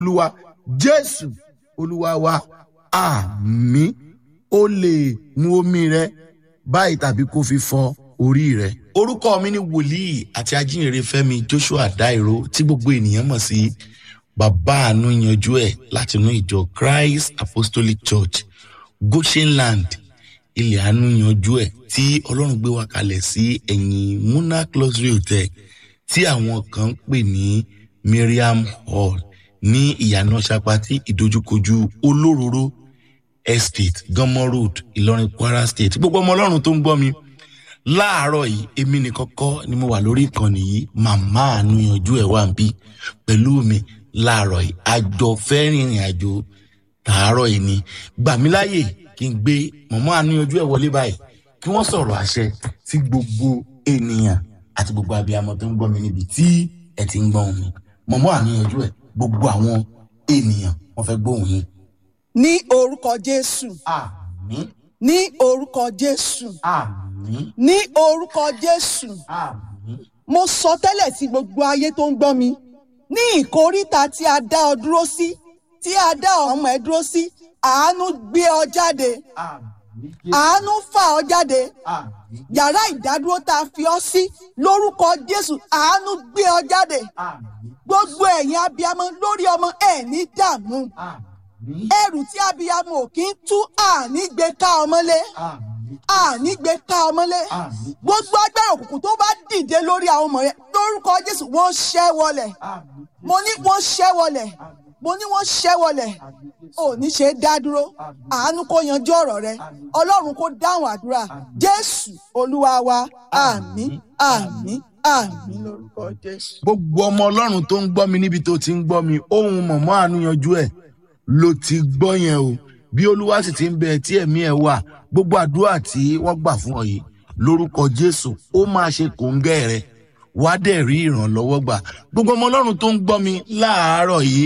olúwa jésù olúwa wa àmì ó lè mu omi rẹ báyìí tàbí kó fi fọ orí rẹ. orúkọ mi ni wòlíì àti ajínrere fẹmi joshua dairo tí gbogbo ènìyàn mọ̀ sí bàbá àánú yanjú ẹ̀ látinú ìjọ christ apostolic church goshenland ilẹ̀ àánú yanjú ẹ̀ tí ọlọ́run gbé wa kalẹ̀ sí ẹ̀yìn monarch luxury hotel tí àwọn kan ń pè ní miriam hall ní ìyànà sapati ìdojúkojú olóróró estate gánmọ road ìlọrin kwara state gbogbo ọmọ ọlọ́run tó ń gbọ́ mi láàárọ̀ yìí èmi nìkan kọ́ ni mo wà lórí ìkànnì yìí màmá àánú yanjú ẹ̀ wà ń bí pẹ̀lú mi láàárọ̀ yìí àjọ fẹ́ rìnrìn àjò tààrọ̀ yìí ni gbà mí láàyè kí n gbé màmá àánú yanjú ẹ̀ wọlé báyìí kí wọ́n sọ̀rọ̀ àṣẹ sí gbogbo ènìyàn àti gbogbo abiyamọ tó ń gbọ́ mi níbi tí ẹ ti ń gbọ́ mi màmá àánú yanjú ẹ̀ gbogbo àwọn ènìyàn wọ́n fẹ́ gbóhùn yín. ní orúkọ jésù àmì ní orúkọ jésù àmì ní orúkọ jésù àmì mo sọ tẹ́lẹ̀ sí gbogbo ayé tó ń gbọ́ mi ní ìkóríta tí a dá ọ dúró sí tí a dá ọmọ ẹ dúró sí àánú gbé ọ jáde àmì àánú fà ọ jáde àmì yàrá ìdádúró tá a fi ọ sí lórúkọ jésù àánú gbé ọ jáde àmì gbogbo ẹ̀yin abiyamọ lórí ọmọ ẹ̀ ní dààmú àmì ẹrù tí abiyamọ ò kí ń tú àní gbé ká ọmọlé àmì àní gbé ká ọmọlé àmì gbogbo agbára òkùnkùn tó bá dìde lórí àwọn ọmọ rẹ lórúkọ jésù wọ́n ṣẹ́ wọlẹ̀ àmì mo ní wọ́n ṣẹ́ wọlẹ̀ mo ní wọ́n ṣẹ́ wọlẹ̀ ò ní ṣe é dá dúró àánú kó yanjú ọ̀rọ̀ rẹ ọlọ́run kó dáhùn àdúrà jésù olúwa wa àmín àmín àmín lórúkọ jésù. gbogbo ọmọ ọlọ́run tó ń gbọ́ mi níbi tó ti ń gbọ́ mi ohun mọ̀mọ́ àánúyanjú ẹ̀ ló ti gbọ́ yẹn o bí olúwa sì ti ń bẹ tí ẹ̀mí ẹ̀ wà gbogbo àdúrà tí wọ́n gbà fún ọ yìí lórúkọ jésù ó máa ṣe kòńgẹ́ rẹ wàá dẹ̀ rí ìrànlọ́wọ́ gbà gbogbo ọmọ ọlọ́run tó ń gbọ́ mi láàárọ̀ yìí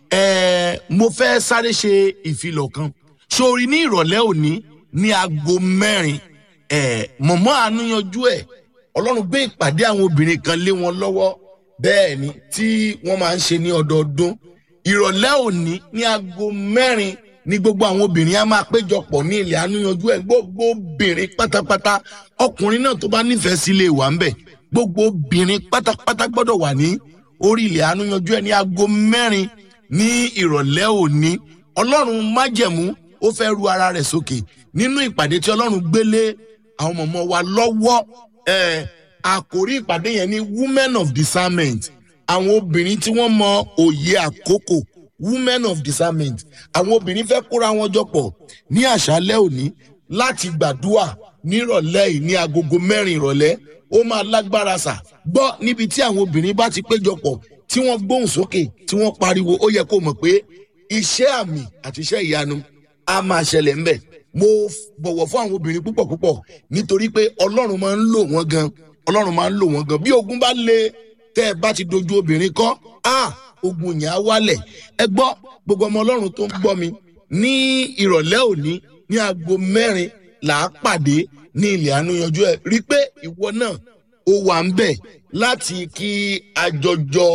ẹ̀ẹ́ mo fẹ́ sáré ṣe ìfilọ̀ kan sórí ní ìrọ̀lẹ́ òní ní aago mẹ́rin ẹ̀ẹ́ mọ̀mọ́ àánúyanjú ẹ̀ ọlọ́run gbé ìpàdé àwọn obìnrin kan lé wọn lọ́wọ́ bẹ́ẹ̀ ni tí wọ́n máa ń ṣe ní ọdọọdún ìrọ̀lẹ́ òní ní aago mẹ́rin ní gbogbo àwọn obìnrin á máa péjọpọ̀ ní ilẹ̀ àánúyanjú ẹ̀ gbogbo obìnrin pátápátá ọkùnrin náà tó bá nífẹ̀ẹ́ sí ilé wà ń bẹ̀ gbogbo obìnrin pátápátá gbọ́dọ̀ wà ní orí ilẹ̀ àánúyanjú ẹ̀ ní aago mẹ́rin ní ìrọ̀lẹ́ òní ọlọ́run májẹ̀mú ó fẹ́ ru ara rẹ̀ sókè nínú ìpàdé tí ọlọ́run gbélé àwọn mọ̀mọ́ wa lọ́wọ́ ẹ̀ àkórí ìpàdé yẹn ní women of discernment àwọn obìnrin tí wọ́n mọ òye àkókò women of discernment àwọn obìnrin fẹ́ kóra wọn jọ pọ̀ ní àṣálẹ́ òní láti gbàdúrà nírọ̀lẹ́ yìí ní agogo mẹ́rin ìrọ̀lẹ́ ó máa lágbára sà gbọ́ níbi tí àwọn obìnrin bá ti péjọ pọ̀ tí wọ́n gbóhùn sókè tí wọ́n pariwo ó yẹ kó mọ̀ pé iṣẹ́ àmì àti iṣẹ́ ìyanu á máa ṣẹlẹ̀ ńbẹ̀ mo bọ̀wọ̀ fún àwọn obìnrin púpọ̀ púpọ̀ nítorí pé ọlọ́run máa ń lò wọ́n gan ọlọ́run máa ń lò wọ́n gan bí ogun bá le tẹ́ ẹ bá ti dojú obìnrin kọ́ á ogun yẹn á wálẹ̀ ẹ gbọ́ gbogbo ọmọ ọlọ́run tó ń gbọ́ mi ní ìrọ̀lẹ́ òní ní aago mẹ́rin là á pàdé ní ilẹ̀ àánú yanjú ẹ̀ rí i pé ìwọ náà ó wà ń bẹ̀ láti kí àjọjọ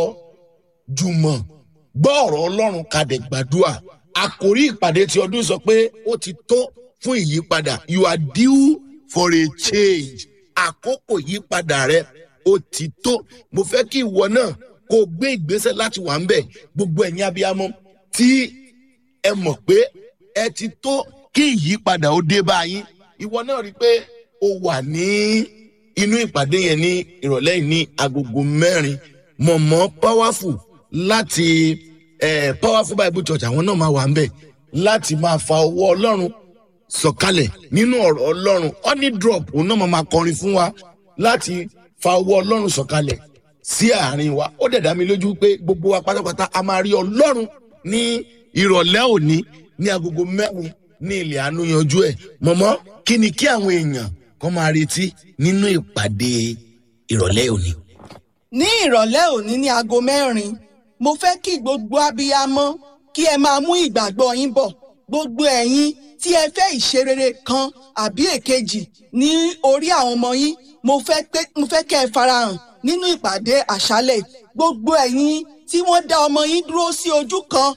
jùmọ̀ gbọ́ ọ̀rọ̀ ọlọ́run kadẹ̀ gbàdúrà àkórí ìpàdé ti ọdún sọ pé ó ti tó fún ìyípadà you are due for a change àkókò ìyípadà rẹ ó ti tó mo fẹ́ kí ìwọ náà kó o gbé ìgbésẹ̀ láti wà ń bẹ̀ gbogbo ẹ̀yin abiyamọ tí ẹ mọ̀ pé ẹ ti tó kí ìyípadà ó dé bá yín ìwọ náà rí i pé o wà ní inú ìpàdé yẹn ní ìrọ̀lẹ́ yìí ní agogo mẹ́rin mọ̀mọ́ powerful láti eh, powerful bible church àwọn náà máa wà ń bẹ̀ láti máa fa ọwọ́ ọlọ́run sọ̀kalẹ̀ nínú ọ̀rọ̀ ọlọ́run honey drop òun náà máa máa kọrin fún wa láti fa ọwọ́ ọlọ́run sọ̀kalẹ̀ sí àárín wa ó dẹ̀ dá mi lójú pé gbogbo wa pátápátá a máa rí ọlọ́run ní ìrọ̀lẹ́ òní ní agogo mẹ́rin ní ilẹ̀ àánú yanjú ẹ̀ mọ̀mọ́ kí ni kí àwọn èèyàn kan máa retí nínú ìpàdé ìrọ̀lẹ́ òní. ní ìrọ̀lẹ́ òní ní aago mẹ́rin mo fẹ́ kí gbogbo abiyamọ kí ẹ máa mú ìgbàgbọ́ yín bọ̀ gbogbo ẹ̀yin tí ẹ fẹ́ ìṣerere kan àbí èkejì ní orí àwọn ọmọ yín mo fẹ́ pé mo fẹ́ kẹ́ ẹ farahàn nínú ìpàdé àṣálẹ̀ gbogbo ẹ̀yin tí wọ́n dá ọmọ yín dúró sí ojú kan